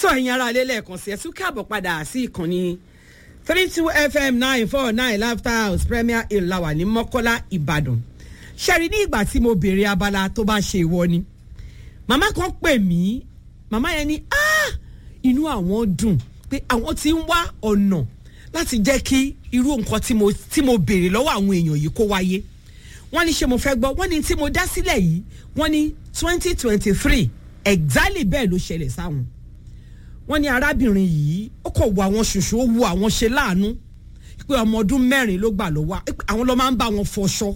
sọ ẹ̀yin ara ilé lẹ́ẹ̀kan sí ẹ tún káàbọ̀ padà sí ìkànnì three two fm nine four nine laughter house premier hill la wà ní mọ́kọ́lá ìbàdàn ṣẹ́rí ní ìgbà tí mo béèrè abala tó bá ṣe ìwọ ni màmá kan pè mí màmá yẹn ní ah inú àwọn dùn pé àwọn ti ń wá ọ̀nà láti jẹ́ kí irú nǹkan tí mo tí mo béèrè lọ́wọ́ àwọn èèyàn yìí kó wáyé wọ́n ní ṣe mo fẹ́ gbọ́ wọ́n ní tí mo dá sílẹ̀ yìí wọ́n ní twenty twenty three exactly bẹ́ẹ̀ ló ṣẹlẹ̀ sáwọn wọ́n ní arábìnrin yìí ó kò wo àwọn ṣoṣo ó wo àwọn ṣe láàánú pé ọmọ ọdún mẹ́rin ló gbà lọ́wọ́ àwọn ló máa ń bá wọn fọṣọ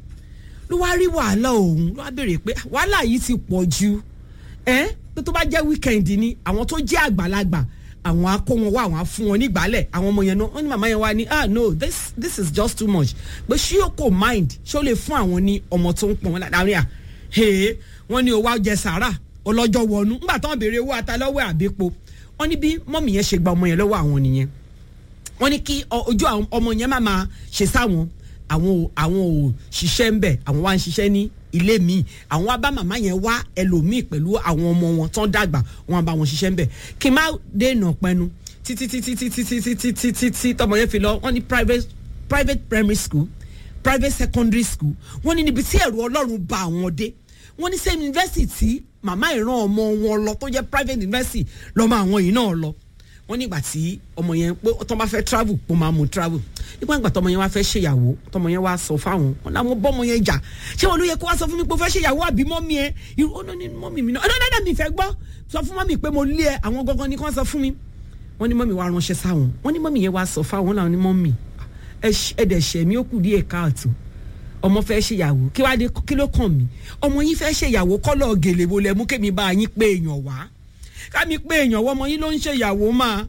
ló wá rí wàhálà òun ló wá béèrè pé wàhálà yìí ti pọ̀ ju ẹ́ pé tó bá jẹ́ wíkẹ̀ndì ni àwọn tó jẹ́ àgbàlagbà àwọn á kó wọn wá àwọn á fún wọn nígbàálẹ̀ àwọn ọmọ yẹn náà wọ́n ní màmá yẹn wá ní ah no this this is just too much pé ṣé o kò mind ṣé o lè fún àwọn ní ọmọ tó ń pọ̀ wọn láàrin à hee wọ́n ní owó àjẹ sàrà ọlọ́jọ́ wọnú ńgbà tó ń béèrè owó atalọ́wọ́ àbípo wọ́n ní bí mọ́mì yẹn ṣe gba ọmọ yẹn lọ́wọ́ àwọn nìyẹn wọ́n ní kí ojú ọmọ yẹn má máa ṣe sáwọn àwọn ò àwọn ò ṣiṣẹ́ ń bẹ̀ àwọn wá ń ṣiṣẹ́ ní ilé míì àwọn wá bá màmá yẹn wá ẹlòmíì pẹ̀lú àwọn ọmọ wọn tán dàgbà wọn bá wọn ṣiṣẹ́ ń bẹ̀ kí n má dènà pẹnu títí títí títí títí títí títí tọmọ yẹn fi lọ wọ́n ní private private primary school private secondary school wọ́n ní níbi tí ẹ̀rù ọlọ́run bá àwọn dé wọ́n ní same university màmá ìran ọmọ wọn lọ tó jẹ́ private university lọ́mọ àwọn yìí náà lọ wọ́n nígbà tí ọmọ yẹn pé tó bá fẹ́ travel kó máa mú travel nígbà nígbà tọmọ yẹn wá fẹ́ ṣèyàwó tọmọ yẹn wá sọ fáwọn wọn làwọn bọ́mọ yẹn jà ṣé wọn ló yẹ kó wá sọ fún mi pé ó fẹ́ ṣèyàwó àbí mọ́mí ẹ irú ọ̀nà ni mọ́mí mi náà ọ̀nà dáadáa mi fẹ́ gbọ́ sọ fún mọ́mí pé mo lé ẹ àwọn gangan ni kò sọ fún mi wọ́n ní mọ́mí wá ránṣẹ́ sáwọn wọ́n ní mọ́mí yẹn wá sọ fáwọn làwọn ní mọ́mí ẹ̀dẹ̀ ṣẹ̀ mi ó kù díẹ̀ káàtó ọmọ fẹ́ ṣèyàwó kí wàá dé kí ló kàn mí ọmọ yín fẹ́ ṣèyàwó kọ́lọ̀ gèlè wo lẹ mú kémi bá yín pé èèyàn wá kámi pé èèyàn wọ́n ọmọ yín ló ń ṣèyàwó máa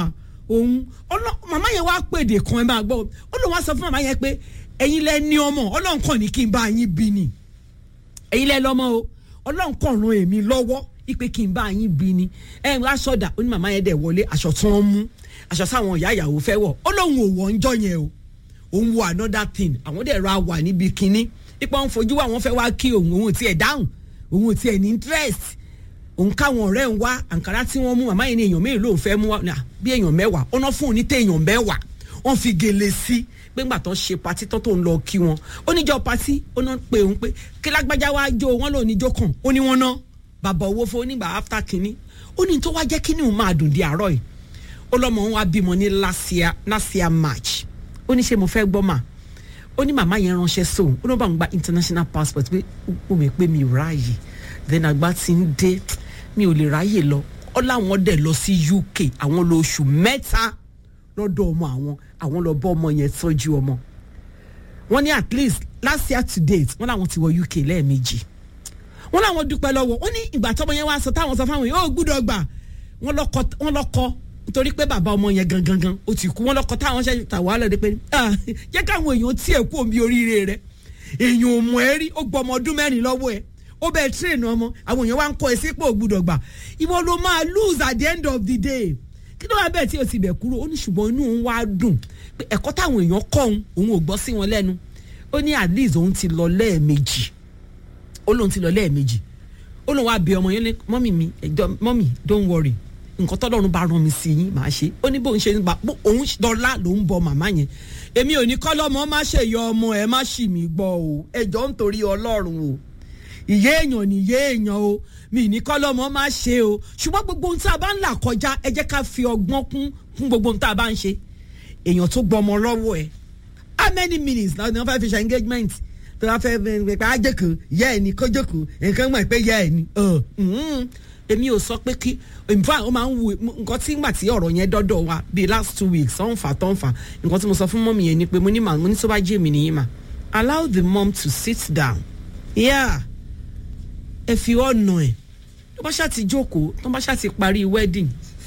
òun màmá yẹn wá pèdè kan ẹ máa gbọ́ ó lóun wá sọ fún màmá yẹn pé ẹ̀yin lẹ ní ọmọ ọlọ́run kàn ní kí n bá yín bí ni ẹ̀yin lẹ lọ́mọ o ọlọ́run kàn ran èmi lọ́wọ́ ipe kí n bá yín bí ni ẹ̀ ń aṣọ́dà ó ní màmá yẹn dẹ̀ wọlé aṣọ tí wọ́n mú aṣọ sáwọn ìyá ìyàwó fẹ́ wọ̀ ó lóun ò wọ̀ ń jọ yẹn o òun wo another thing àwọn dẹ̀ ra wà níbi kínní ipa ń fojú wa wọn fẹ́ wá kí òun òun tiẹ̀ dáhùn òun tiẹ̀ ní interest òun káwọn ọ̀rẹ́ ń wá àǹkárá tí wọ́n mú màmá yẹn ní èèyàn mélòó ló fẹ́ mú wa bí èèyàn mẹ́wàá ọ̀nà fún òun ní tẹ èèyàn mẹ́wàá wọ́n fi gèlè sí pé ńgbà tó ń ṣe patí tó tó ń lọ kí wọn ó níjọ́ patí ó náà pé òun pé kí lágbájá wá jó wọn lò níjó kàn ó ní wọn ná bàbá owó fún onígbà after kínní ó ní tó wá jẹ́ kínní òun máa dùn di àárọ̀ yìí ó lọ́mọ òun wá bímọ ní last year last year march ó ní ṣe mo fẹ́ gbọ́ mà ó ní màmá yẹn ránṣẹ́ sóun ó ní bá ń gba international passport pé ó mi pé mi ò ráàyè then àgbà ti ń dé mi ò lè ráàyè lọ ó láwọn dẹ̀ lọ sí uk àwọn lọ oṣù mẹ́ta lọ́dọ̀ ọmọ àwọn àwọn lọ bọ́ ọmọ yẹn tọ́jú ọmọ wọ́n ní at least last year to date wọ́n làwọn ti wọ uk lẹ́ẹ̀mejì wọ́n làwọn dúpẹ́ lọ́wọ́ ó ní ìgbà tọ́mọ yẹn wá sọ táwọn sọ fáwọn yẹn ó gbúdọ̀ gbà wọ́n lọ́kọ́ nítorí pé bàbá ọmọ yẹn gangan gan ó ti kú wọn lọkọ táwọn ṣe tà wàhálà dé pé jẹ́ káwọn èèyàn tiẹ̀ kú omi oríire rẹ èèyàn ò mọ̀ ẹ́ rí ó gbọ́ ọmọ ọdún mẹ́rin lọ́wọ́ ẹ̀ ó bẹ́ẹ̀ tírèènù ọmọ àwọn èèyàn wá ń kọ́ ẹ sípò gbúdọ̀ gbà ìwọ ló máa lose at the end of the day kí ló wá bẹ́ẹ̀ tí o ti bẹ̀ kúrò ó ní ṣùgbọ́n inú òun wá dùn pé ẹ̀kọ́ táwọn èèyàn kọ́ òun òun ò gbọ́ sí wọn lẹ́nu ó ní at least òun ti lọ lẹ́ẹ̀mejì ó lóun ti lọ lẹ́ẹ̀mejì ó lóun wá bí ọmọ yẹn ní mọ́mì mi ẹ̀jọ̀ mọ́mì don't worry nǹkan tọ́lọ́run bá rán mi sí yín màá ṣe ó ní bóun ṣe ń bá òun dọ́là ló ń bọ màmá yẹn èmi ò ní kọ́lọ́mọ má ṣe yọ ọmọ ẹ má ṣì mí gbọ́ o ẹjọ́ ń torí ọlọ́run o ìyé èèyàn ni ìyé èèyàn o mi ní kọ́lọ́mọ má ṣe o ṣùgbọ́n gbogbo ohun tí a bá ń là kọjá ẹ jẹ́ ká fi ọgbọ́n kún fún gbogbo ohun tí a bá ń ṣe èèyàn tó gbọ́ ọmọ lọ́wọ́ ẹ how many minutes náà ni wọ́n fẹ́ fi ṣe engagement tó wọ́n fẹ́ pẹ́ àjẹkù yẹ́ ẹ̀ ní kójókù nǹkan mọ̀ pé yẹ́ ẹ̀ ní èmi ò sọ pé kí nfa ó máa ń wu nǹkan tí ngbà tí ọ̀rọ̀ yẹn dọ́dọ̀ wa bíi last two weeks ọ̀n fà tọ́n fà nǹkan tí mo sọ fún mọ́mì yẹn ni pé mo ní mà mo ní tó bá jẹ́ èmi nìyí mà allow the mom to sit down yeah ẹ fi ọ̀nà ẹ̀ tó bá ṣáà ti jókòó tó bá ṣáà ti parí wedding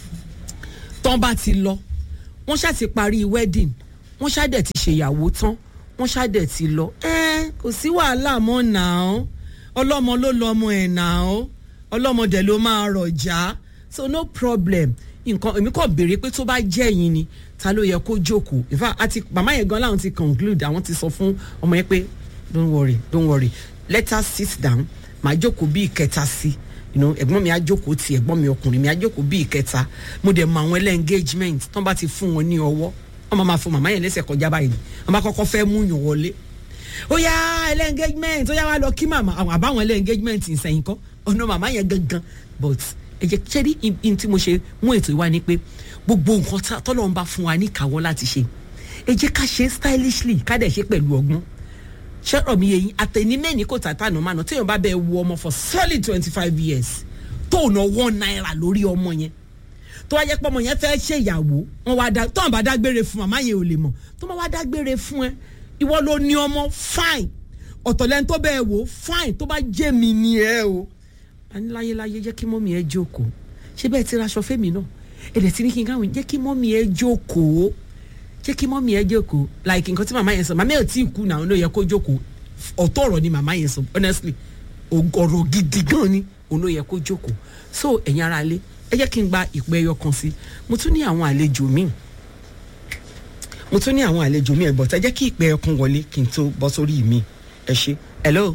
tó bá ti lọ wọ́n ṣáà ti parí wedding wọ́n ṣáà dẹ̀ ti ṣèyàwó tán wọ́n ṣáà dẹ̀ ti lọ ẹ kò sí wàhálà mọ́ nàá ọlọ́mọ ló lọ ọmọ ẹ̀ nàá ọlọ́mọdé ló máa rọ̀jà so no problem nǹkan èmi kàn béèrè pé tó bá jẹ́ yín ni ta ló yẹ kó jókòó in fact àti màmá yẹn gan láwọn ti conclude àwọn ti sọ fún ọmọ yẹn pé don't worry don't worry let her sit down màá jókòó bí ìkẹta sí you know, ẹ̀gbọ́n mi á jókòó ti ẹ̀gbọ́n mi ọkùnrin mi á jókòó bí ìkẹta mo dẹ̀ mọ àwọn ẹlẹ́ engagement tán bá ti fún wọn ní ọwọ́ wọn máa ma fún màmá yẹn lẹ́sẹ̀ kọjá báyìí wọn bá kọ́kọ́ fẹ́ mú yàn wọlé ó yá ẹlẹ́ engagement ó yá wá lọ kí màmá àwọn àbáwọn ẹlẹ́ engagement ìsẹ̀yìn kọ́ ọ̀nà màmá yẹn gangan but ẹ jẹ́ ṣé rí in tí mo ṣe mú ètò ìwá ni pé gbogbo nǹkan tọ́lọ́run bá fún wa ní ìkáwọ́ láti ṣe ẹ jẹ́ ká ṣe stylishly ká dẹ̀ ṣe pẹ̀lú ọgbọ́n ṣọ́rọ̀ mi yẹ yín àtẹnimẹ́ni kò tàtà nù mánu téèyàn bá bẹ wo ọmọ for solid twenty five years tó ná one naira lórí ọmọ yẹn tó wá jẹ́ pé ọmọ yẹn fẹ́ ṣe ìyàwó wọn wá dá tó wọn bá dágbére fún màmá yẹn ò lè mọ̀ tó wọn wá dágbére fún ẹ ìwọ ló ní ọmọ fine ọ̀tọ̀lẹ́ni tó bẹ́ẹ̀ wò fine tó bá jẹ́ mi ni ẹ o àní láyéláyé jẹ́ kí mọ́mí ẹ jókòó ṣé bẹ́ẹ̀ ti raṣọ fẹ́mi náà ẹ̀dẹ̀ tí ní kí n káwọn jẹ́ kí mọ́mí ẹ jókòó jẹ́ kí mọ́mí ẹ jókòó like nǹkan tí màmá yẹn sọ màmá yẹn ò tí ì kú náà ló yẹ kó jókòó ọ̀tọ̀ ọ̀rọ̀ ni màmá yẹn sọ honestly ọ̀rọ̀ gidi gan ni òun ló yẹ kó jókòó so ẹ̀yin ara lé ẹ jẹ́ kí n gba ìpè ẹyọ kan sí mo tún ní àwọn àlejò míì mo tún ní àwọn àlejò míì ẹ̀gbọ́n tẹ́ jẹ́ kí ìpè ẹyọ kan wọlé kí n tó bọ́ sórí mi ẹ ṣe hello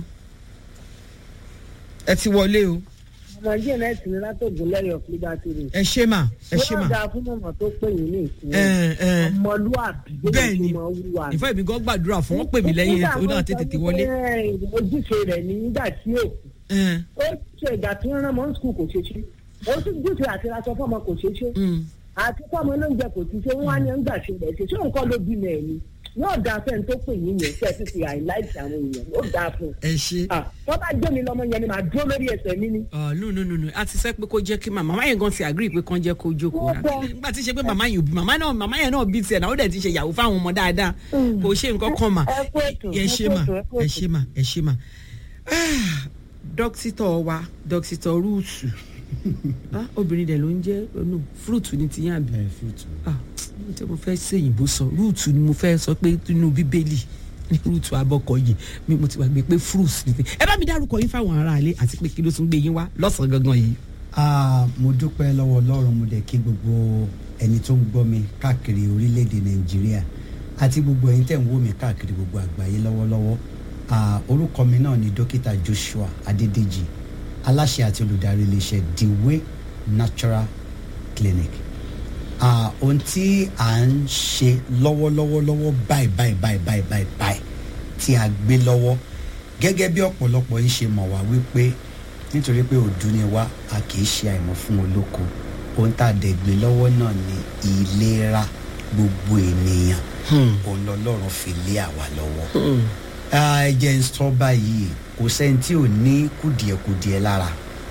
ẹ ti wọlé o ọmọ díẹ̀ náà ti ní látògùn lẹ́yọ̀ liberty road. ẹ ṣe mà ẹ ṣe mà wọ́n dáa fún mọ̀mọ́ tó pè yín ní ìsìn ẹ ẹ ọmọlúwàbí bẹ́ẹ̀ ni mo wúwa ìfẹ́ mi gan gbàdúrà fún wọn pè mí lẹ́yìn ó náà tètè wọlé. ojúṣe rẹ̀ ní nígbà tí ó ẹ ó ṣe ìgbà tí wọ́n rán mọ́ skul kò ṣe ṣe ó sì júṣe àti aṣọ fọmọ kò ṣe ṣe mm, àti fọmọ lóúnjẹ kò ti ṣe wọ́n á ní ń gbà ṣe rẹ̀ ṣe ṣé nǹkan ló bímọ ẹ̀ ni yóò dáa fẹ́ni tó pè yín yẹn kẹ́ ẹ ti fi àìláìsí àwọn èèyàn yóò dáa fún un. ẹ ṣe. wọ́n bá jẹ́ mi lọ́mọ yẹn ni màá dúró lórí ẹsẹ̀ mi ni. ọ no no no no a ti sẹ pé kó jẹ́ kí màmá màmá yẹn gan ti agree pé kán jẹ́ kó jókòó Wọ́n bọ̀. nígbà tí ṣe pé màmá yẹn ò bí màmá náà màmá yẹn náà bí tiẹ̀ náà ó dẹ̀ ti ṣe ìyàwó fáwọn ọmọ dáadáa kò ṣe nǹkan kan mà ẹ kú ètò, ẹ ẹ ṣe kú mà ètò, ẹ kú ẹ ètò. ṣe mà ẹ ṣe mà Ah, dókítọ̀ wa dókítọ̀ rúùtù Ah, obìnrin dẹ̀ ló ń jẹ́ no fúrúùtù ni ti yàn bí ẹ fúùtù. ah mo tẹ́ mo fẹ́ ṣèyìnbó sọ rúùtù ni mo fẹ́ sọ pé nínú bíbélì ní rúùtù abọ́kọ yìí mi mo ti wà gbé pé fruits ni ẹ bá mi dárúkọ yín fáwọn aráalé àti pé kí ló tún gbé yín wá lọ́sàn-án gangan yìí. Ah, mo dúpẹ́ lọ́wọ́ ọlọ́run mo dẹ̀ kí gbogbo ẹni tó ń gbọ́ mi káàkiri orílẹ̀-èdè nàìjíríà àti gbogbo ẹ̀yin tẹ̀ ń wò mí káàkiri gbogbo àgbáyé lọ́wọ́lọ́wọ́ Ah, orúkọ mi náà ni dókítà joshua adédèjì aláṣẹ àti olùdarí iléeṣẹ́ the way natural clinic Ah, ohun tí à ń ṣe lọ́wọ́lọ́wọ́lọ́wọ́ báyìí báyìí báyìí báyìí báyìí báyìí tí a gbé lọ́wọ́ gẹ́gẹ́ bí ọ̀pọ̀lọpọ̀ yìí ṣe mọ̀ wá wípé nítorí pé òdu ni wá a kì í ṣe àìmọ̀ fún olóko ohun tá a dẹ̀ gbé lọ́wọ́ náà ni ìlera gbogbo ènìyàn òun lọ́lọ́run fi lé àwa lọ́wọ́ Ah, ẹ jẹ́ n sọ báyìí kò sẹ́ni tí ò ní kùdìẹ̀kùdìẹ̀ lára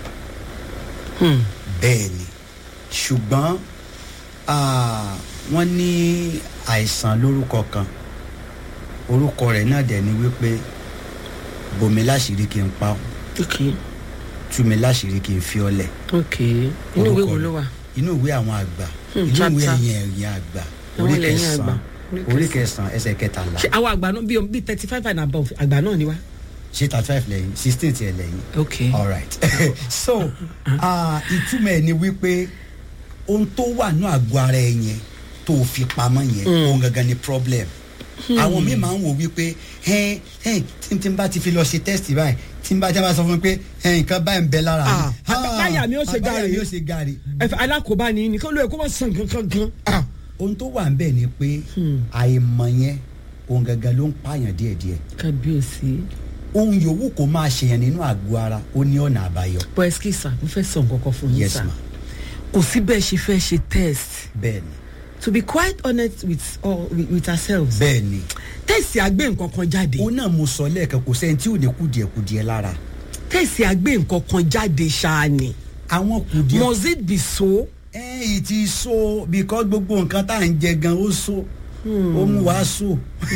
bẹ́ẹ̀ ni ṣùgbọ́n ah, wọ́n ní àìsàn lórúkọ kan orúkọ rẹ̀ náà dẹ̀ ni wípé bòmí láṣìírí kí n pa ọ́ ok tú mi láṣìírí kí n fi ọ́ lẹ̀ ok inú ìwé Orúkọ wo rẹ̀. ló wà. inú ìwé àwọn àgbà Hmm, inú ìwé chapter. ẹ̀yìn ẹ̀yìn àgbà Àwọn orí ilẹ̀ ẹ̀yìn àgbà. kẹsàn-án orí kẹsàn-án ẹsẹ̀ kẹtàlá ṣé àwọn àgbà náà bíi bíi thirty five and above àgbà náà ni wá. ṣé thirty five lẹ́yìn sixteen tiẹ̀ lẹ́yìn ok all right so ah, ìtumọ̀ ẹ̀ ni wípé ohun tó wà ní àgọ́ ara ẹ̀ yẹn tó o fi pamọ́ yẹn ohun gangan ni problem àwọn míì máa ń wò wípé ẹn ẹn tí tí n bá ti fi lọ ṣe test báyìí tí n bá tí n bá sọ fún mi pé ẹn nǹkan báyìí ń bẹ lára mi Ah, àbáyà mi ó ṣe àbáyà gààrí. mi ó ṣe gààrí ẹfẹ alákòóbá ni nìkan ló yẹ kó wọ́n sàn kankan gan. Ah, ohun tó wà ń bẹ̀ ni pé àìmọ̀ yẹn ohun gangan ló ń pààyàn díẹ̀díẹ̀ kábíyèsí. ohun yòówù kó máa ṣèyàn nínú àgọ́ ara ó ní ọ̀nà àbáyọ bọ́ ẹ́sìkì sà mo fẹ́ sọ nǹkan kan fún yín Yes, sà ma. kò sí bẹ́ẹ̀ ṣe fẹ́ ṣe test bẹ́ẹ̀ ni to be quite honest with, uh, with, with ourselves bẹ́ẹ̀ ni tẹ̀sí àgbé nǹkan kan jáde òun náà mo sọ lẹ́ẹ̀kan kò sẹ́ni tí ò ní kùdìẹ̀kùdìẹ̀ lára tẹ̀sí àgbé nǹkan kan jáde ṣáá ni àwọn kùdìẹ̀ must it be so. ẹ̀yìn ti so because gbogbo nǹkan tá à ń jẹ gan ó so ó mú wa so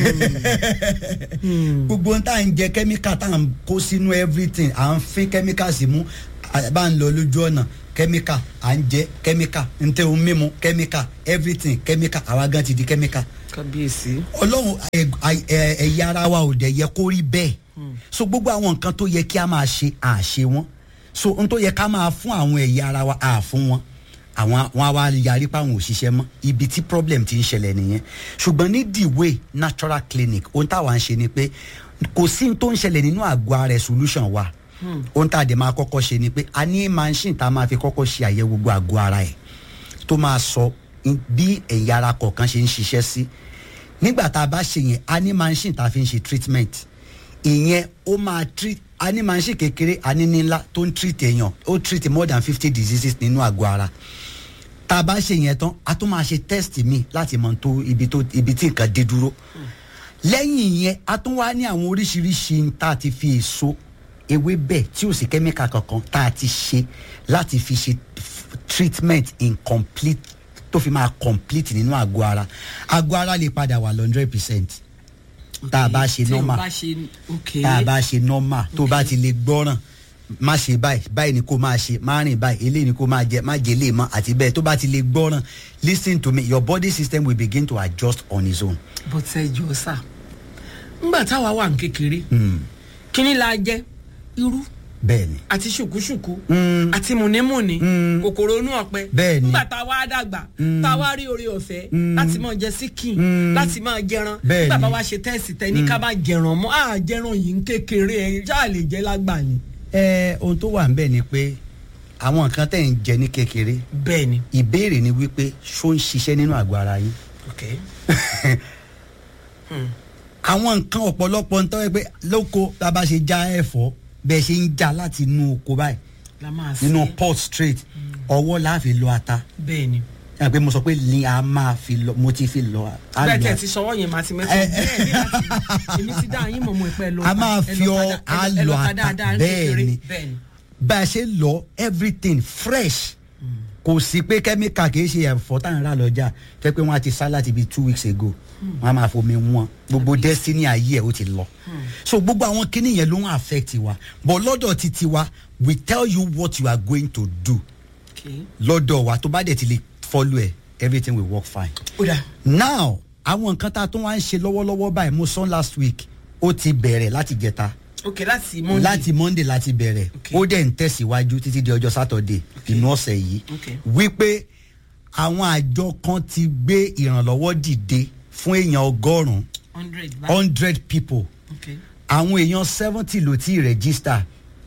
gbogbo ohun tá à ń jẹ kẹ́míkà tá à ń kó sínú everything à ń fín kẹ́míkà sí mú à bá ń lọ lójú ọ̀nà kẹ́míkà à ń jẹ kẹ́míkà ń tẹ ohun mímu kẹ́míkà everything kẹ́míkà àwa gan ti di kẹ́míkà kábíyèsí. ọlọ́run ẹ- ẹ- ẹ- ẹ̀yà ara wa ò dẹ̀ yẹ kó rí bẹ́ẹ̀ so gbogbo àwọn nǹkan tó yẹ kí a máa ṣe à ṣe wọ́n so ohun tó yẹ ká máa fún àwọn ẹ̀yà ara wa à fún wọn àwọn wọn á wá yarí pa àwọn òṣìṣẹ́ mọ́ ibi tí problem ti ń ṣẹlẹ̀ nìyẹn ṣùgbọ́n ní the way natural clinic ohun táwa ń ṣe ni pé kò sí ohun tó ń ṣẹlẹ̀ nínú àgọ́ ara ẹ̀ solution wa ohun tá a dẹ̀ máa kọ́kọ́ ṣe ni pé a ní machine tá a máa fi kọ́kọ́ ṣe àyẹ̀wò gbogbo àgọ́ ara ẹ̀ tó máa sọ in- bí ẹ̀yà ara kọ̀ọ̀kan ṣe ń ṣiṣẹ́ sí nígbà tá a bá ṣe yẹn a ní machine tá a fi ń ṣe treatment ìyẹn ó máa treat a ní machine kékeré a ní nílá tó ń treat èèyàn ó treat more than fifty diseases nínú àgọ́ ara tá a bá ṣe yẹn tán a tún máa ṣe test mi láti mọ tó ibi tó ibi tí nǹkan dé dúró lẹ́yìn yẹn a tún wá ní àwọn oríṣiríṣi tá a ti fi èso ewébẹ̀ tí ò sí kẹ́míkà kankan tá a ti ṣe láti fi ṣe f- treatment in complete tó fi máa complete nínú àgọ́ ara àgọ́ ara lè padà wà hundred percent tá a bá ṣe tí o normal bá ṣe ok tá a bá ṣe normal tó bá ti lè gbọ́ràn má ṣe báyìí báyìí ni kò máa ṣe má rìn báyìí eléyìí ni kò máa jẹ má jẹ eléyìí mọ́ àti bẹ́ẹ̀ tó bá ti lè gbọ́ràn listen to me your body system will begin to adjust on its own. bó tẹ jọ sá ńgbà táwa wà ní kékeré kíní la jẹ irú bẹ́ẹ̀ni àti ṣùkúṣùkú Mm. àti mùnímùní Mm. kòkòrò inú ọ̀pẹ Bẹ́ẹ̀ni. ńgbà tá a wá dàgbà tá a wá rí oore ọ̀fẹ́ Mm. láti máa jẹ síkìn Mm. láti máa jẹran Bẹ́ẹ̀ni. nígbà bá wa ṣe tẹ́sì tẹ́ ní ká má jẹran mọ́ àá jẹran yìí ń kékeré ẹ̀ ṣáà lè jẹ́ lágbà ni. ẹ ohun tó wà ń bẹ̀ ni pé àwọn nǹkan tẹ̀ ń jẹ ní kékeré bẹ́ẹ̀ni ìbéèrè ni wípé ṣó ń ṣiṣẹ́ nínú àgọ́ ara yín ok àwọn nǹkan ọ̀pọ̀lọpọ̀ ń tọ́wọ́ pé lóko tá a bá ṣe já ẹ̀fọ́ bẹ́ẹ̀ ṣe ń já láti inú oko báyìí la máa ṣe nínú pot straight ọwọ́ la fi lọ ata bẹ́ẹ̀ni ẹ pé mo sọ pé ni a máa fi lọ mo ti fi lọ a bẹ́ẹ̀ lọ tẹ̀ ti sọwọ́ yẹn máa ti mẹ́tọ́ Ẹ- bẹ́ẹ̀ ní láti èmi ti dá yín mọ̀ mọ́ ìpẹ́ lọ a máa fi ọ a lọ ata bẹ́ẹ̀ ni bẹ́ẹ̀ni bá a ṣe lọ everything fresh kò sí pé kẹ́míkà kì í ṣe ẹ̀fọ́ tá à ń rà lọ́jà tó yẹ pé wọ́n á ti sá láti bíi two weeks ago wọ́n á máa fomi wọn gbogbo destiny ayé ẹ̀ ó ti lọ so gbogbo àwọn kinní yẹn ló ń affect wa but lọ́dọ̀ títí wa we tell you what you are going to do okay lọ́dọ̀ wa tó bá dẹ̀ ti lè follow ẹ̀ everything will work fine ó dà now àwọn nǹkan tá a tún wá ń ṣe lọ́wọ́lọ́wọ́ báyìí mo sọ last week ó ti bẹ̀rẹ̀ láti jẹta ok láti monday láti monday láti bẹ̀rẹ̀ Okay. ó dẹ̀ ń tẹ̀síwájú títí di ọjọ́ saturday inú ọ̀sẹ̀ yìí Okay. wípé àwọn àjọ kan ti gbé ìrànlọ́wọ́ dìde fún èèyàn ọgọ́rùn-ún hundred báyìí hundred people ok àwọn èèyàn seventy ló ti register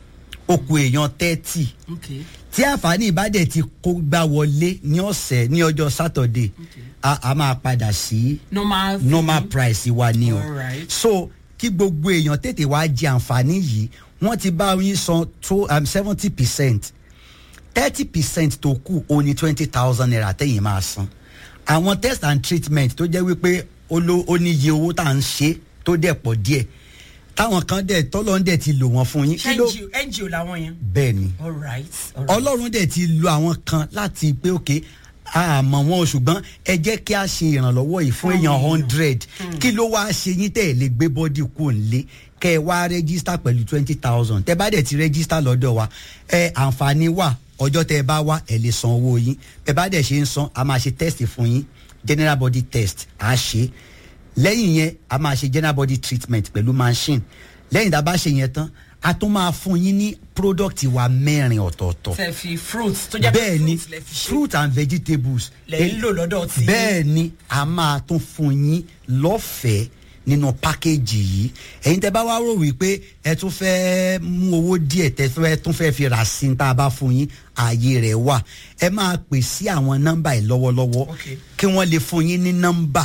okùn èèyàn thirty ok tí àǹfààní ìbádẹ́ ti kó gbá wọlé ní ọ̀sẹ̀ ní ọjọ́ saturday a, a máa padà sí normal normal price wa ni o Alright. so kí gbogbo èèyàn tètè wá jẹ àǹfààní yìí wọ́n ti bá yín san tó seventy percent thirty percent tó kù ó ní twenty thousand naira tẹ̀yìn máa san àwọn test and treatment tó jẹ́ wípé ó ló- ó ní iye owó tá à ń ṣe tó dẹ̀ pọ̀ díẹ̀ táwọn kan dẹ̀ tọ́lọ́ ń dẹ̀ ti lò wọ́n fún yín kí ló ngo ngo làwọn yẹn bẹ́ẹ̀ ni alright alright ọlọ́run dẹ̀ ti lo àwọn kan láti pé òkè àmọ́ wọn o ṣùgbọ́n ẹ jẹ́ kí a ṣe ìrànlọ́wọ́ yìí fún èèyàn hundred kí ló wáá ṣe yín tẹ̀ lè gbé bọ́dì kú nílé kẹ́ ẹ wá rẹ́gísítà pẹ̀lú twenty thousand tẹ́ bá dẹ̀ ti rẹ́gísítà lọ́dọ̀ wa ẹ àǹfààní wà ọjọ́ tẹ́ ẹ bá wá ẹ lè san owó yín ẹ bá dẹ̀ ṣe ń san a máa ṣe test fún yín general body test a ṣe lẹ́yìn yẹn a máa ṣe general body treatment pẹ̀lú machine lẹ́yìn tá a bá ṣe yẹn tán a tún máa fún yín ní product wa mẹ́rin ọ̀tọ̀ọ̀tọ̀ tẹ fi fruits tó jẹ́ pé bẹ́ẹ̀ ni fruits lẹ fi ṣe fruit and vegetables lẹ ń lò lọ́dọ̀ tí bẹ́ẹ̀ ni a máa tún fún yín lọ́fẹ̀ẹ́ nínú pákéjì yìí ẹ̀yin tẹ́ bá wá rò wípé ẹ tún fẹ́ mú owó díẹ̀ tẹ́ fẹ́ tún fẹ́ fi rà sí tá a bá fún yín ààyè rẹ̀ wà ẹ máa pè sí àwọn nọ́mbà yìí lọ́wọ́lọ́wọ́ Okay. kí wọ́n lè fún yín ní nọ́mbà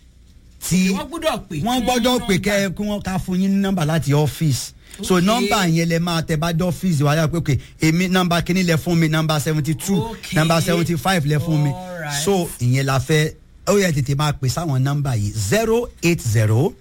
tí wọ́n gbọ́dọ̀ pè wọ́n gbọ́dọ̀ pè kẹ́ ẹ kí wọ́n ká fún yín ní nọ́mbà láti ọ́fíìsì so Okay. nọ́mbà yẹn lẹ máa tẹ bá dé ọ́fíìsì wáyà pé okay èmi nọ́mbà kínní lẹ fún mi nọ́mbà seventy two Okay. nọ́mbà seventy five lẹ fún mi Alright. so ìyẹn la fẹ́ ó yẹ tètè máa pè sáwọn nọ́mbà yìí zero eight zero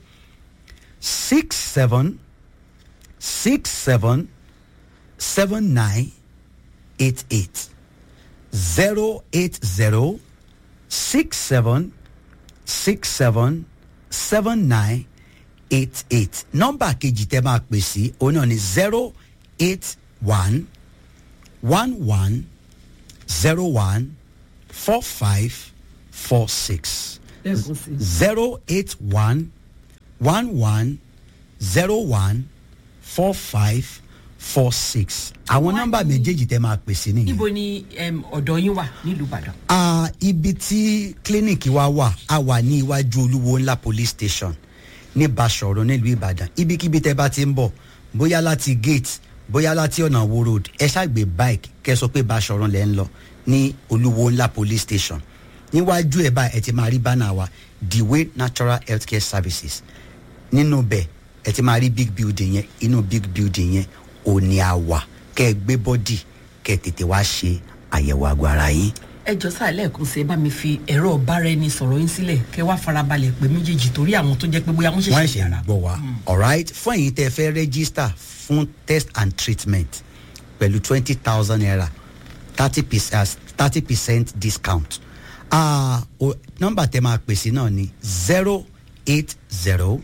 six seven six seven seven nine eight eight zero eight zero six seven six seven seven nine eight eight nọ́mbà kejì tẹ́ máa pè sí òun náà ni zero eight one one one zero one four five four six lẹ́ẹ̀kan sí i. zero eight one one one zero one four five four six àwọn Wọ́n nọ́mbà ní- méjèèjì tẹ́ máa pè sí nìyẹn. níbo ni em, ọ̀dọ̀ yín wà nílùú ìbàdàn. Ah, ibi tí kílíníìkì wa wà a wà ní iwájú olúwo ńlá police station ní Basọ̀run nílùú Ìbàdàn ibikíbi tẹ́ bá ti ń bọ̀ bóyá láti gate bóyá láti ọ̀nà wo road ẹ ṣàgbé bike kẹ́ sọ pé Basọ̀run lẹ́ ń lọ ní olúwo ńlá police station níwájú ẹ̀ báyìí ẹ ti máa rí bánà wa the way natural healthcare services nínú bẹ̀ ẹ ti máa rí big building yẹn inú big building yẹn ò ní àwà kẹ́ ẹ gbé bọ́dì kẹ́ ẹ tètè wá ṣe àyẹ̀wò àgọ́ ara yín. ẹ jọ sáà lẹ́ẹ̀kan sí ẹ bá mi fi ẹ̀rọ ọ̀bára ẹni sọ̀rọ̀ yín sílẹ̀ kẹ́ wá farabalẹ̀ pé méjèèjì torí àwọn tó jẹ́ pé bóyá wọ́n wọ́n ṣẹ̀ṣẹ̀ ṣe yàrá. gbọ́ wa alright fún ẹ̀yin tẹ́ fẹ́ register fún test and treatment pẹ̀lú twenty thousand naira thirty percent thirty percent discount ah o nọ́mbà tẹ́ máa pèsè náà ni zero eight zero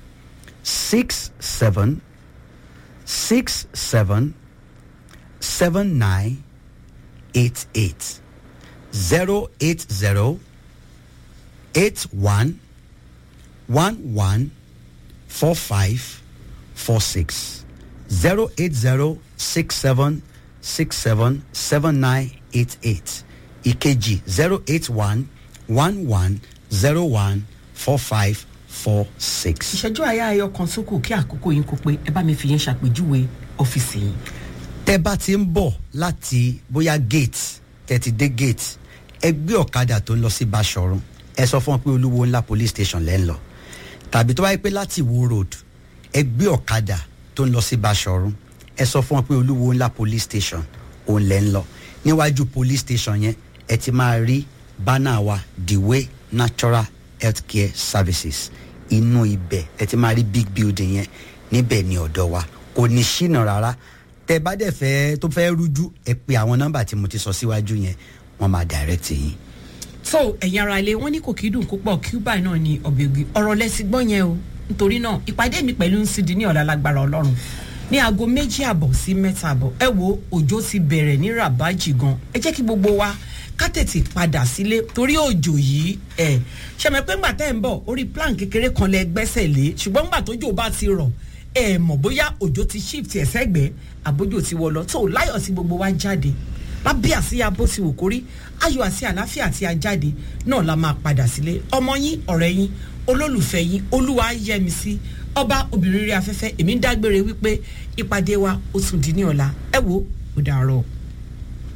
six seven six seven seven nine eight eight zero eight zero eight one one one four five four six zero eight zero six seven six seven seven nine eight eight ìkejì zero eight one one one zero one four five four six. ìṣẹ́jú àyà ayọ̀ kan sókò kí àkókò yín kó pé ẹ bá mi fi yẹn ṣàpèjúwe ọ́fíìsì yín. tẹ bá ti ń bọ̀ láti bóyá gate tẹ ti dé gate ẹ gbé ọ̀kadà tó ń lọ sí Basọ̀run ẹ sọ fún wọn pé olúwo ńlá police station lẹ́ ń lọ tàbí tó bá yẹ pé láti Ìwó road ẹ gbé ọ̀kadà tó ń lọ sí Basọ̀run ẹ sọ fún wọn pé olúwo ńlá police station òun lẹ́ ń lọ níwájú police station yẹn ẹ ti máa rí bánà wa the way natural healthcare services inú ibẹ̀ ẹ ti máa rí big building yẹn níbẹ̀ ní ọ̀dọ̀ wa kò ní ṣìnà rárá tẹ bá dẹ̀ fẹ́ tó fẹ́ rújú ẹ pe àwọn nọ́mbà tí mo ti sọ síwájú yẹn wọ́n máa direct yín. so ẹ̀yin ara ilé wọ́n ní kò kí dùn kó pọ̀ cuba náà ni ọ̀bẹ̀gì ọ̀rọ̀ lẹ́sìn gbọ́ yẹn o nítorí náà ìpàdé mi pẹ̀lú ncd ní ọ̀la lágbára ọlọ́run ní aago méjì àbọ̀ sí mẹ́ta àbọ̀ ẹ wo òjò ti bẹ̀rẹ̀ ní rabaji gan ẹ jẹ́ kí gbogbo wa ká tètè padà sílé torí òjò yìí ẹ ṣẹmẹ pé ńgbà tẹ́ ń bọ̀ orí plan kékeré kan lẹ gbẹ́sẹ̀ lé ṣùgbọ́n ńgbà tójò bá ti rọ̀ ẹ mọ̀ bóyá òjò ti shift ẹ̀ sẹ́gbẹ̀ẹ́ àbójò ti wọ̀ lọ tó láyọ̀ sí gbogbo wa jáde lábẹ́ àsíyá bó ti wù kórí ayọ̀ àti àlàáfíà àti ajáde náà la máa padà sílé ọmọ yín ọ̀rẹ́ yín olólùfẹ́ yín olúwa yẹmi sí ọba obìnrin rí afẹ́fẹ́ èmi ń dágbére wípé ìpàdé wa ó tún di ní ọ̀la ẹ wo ó dàárọ̀.